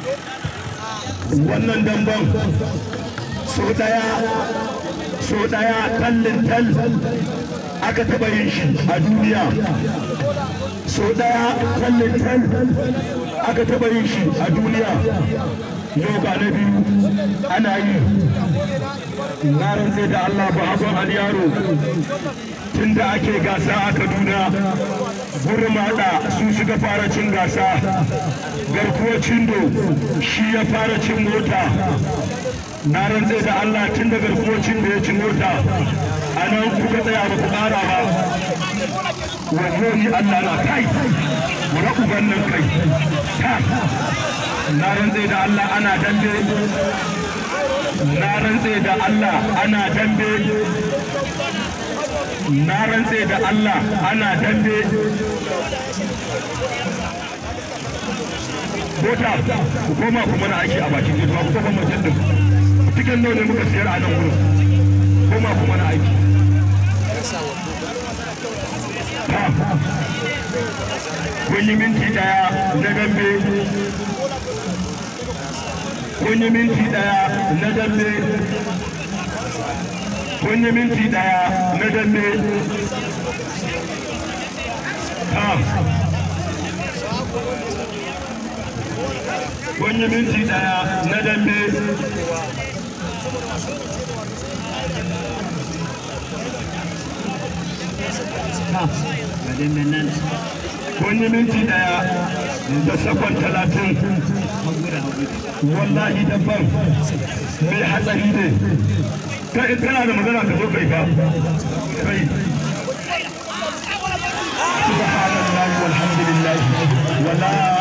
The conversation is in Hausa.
wannan damban so daya so daya tallin tal aka taba yin shi a duniya so daya tallin tal aka taba yin shi a duniya yau ga na biyu ana yi na rantse da Allah ba abin aliyaro tun da ake gasa a Kaduna gurmada su suka fara cin gasa garkuwar cindo shi ya fara cin mota na rantse da Allah tun da garkuwar cindo ya ci mota a nan kuka tsaya ba ku ƙara ba wallahi Allah na kai mura uban nan kai ta na rantse da Allah ana dambe na rantse da Allah ana dambe na rantse da Allah ana dambe Bota, ku koma kuma na aiki a bakin gida ku koma mutum din. Cikin nawa ne muka siyar a nan gurin. Koma kuma na aiki. Kun yi minti daya na dambe. Kun yi minti daya na dambe. Kun yi minti daya na dambe. Kun yi minti daya na dambe. Kun yi minti daya da sakon talatin. Wallahi dabban mai hatsari ne. Kai kana da magana ka zo kai ba. Kai. Subhanallah walhamdulillah. Wallahi